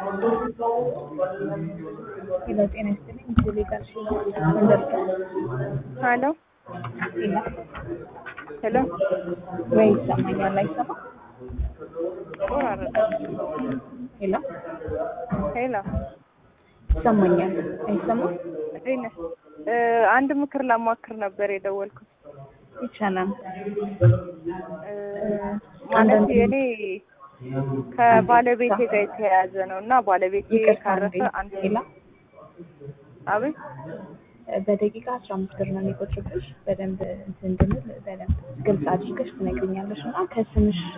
ሄሎ ጤና ይስጥልኝ ጁሊ ጋር መንደርጋ ሄሎ ሄሎ ሄሎ ወይ ይሰማኛል አይሰማም ቆራረጠ። ሄሎ ሄሎ ይሰማኛል አይሰማም እንዴት ነህ? እ አንድ ምክር ላማክር ነበር የደወልኩት። ይቻላል እ ማለት የኔ ከባለቤቴ ጋር የተያያዘ ነው እና ባለቤቴ ይቅርታ ካረፈ እንዴ አንድ ሄሎ አቤት በደቂቃ አስራ አምስት ብር ነው የሚቆጥርብሽ በደንብ እንትን እንድንል በደንብ ግልጽ አድርገሽ ትነግሪኛለሽ እና ከስምሽ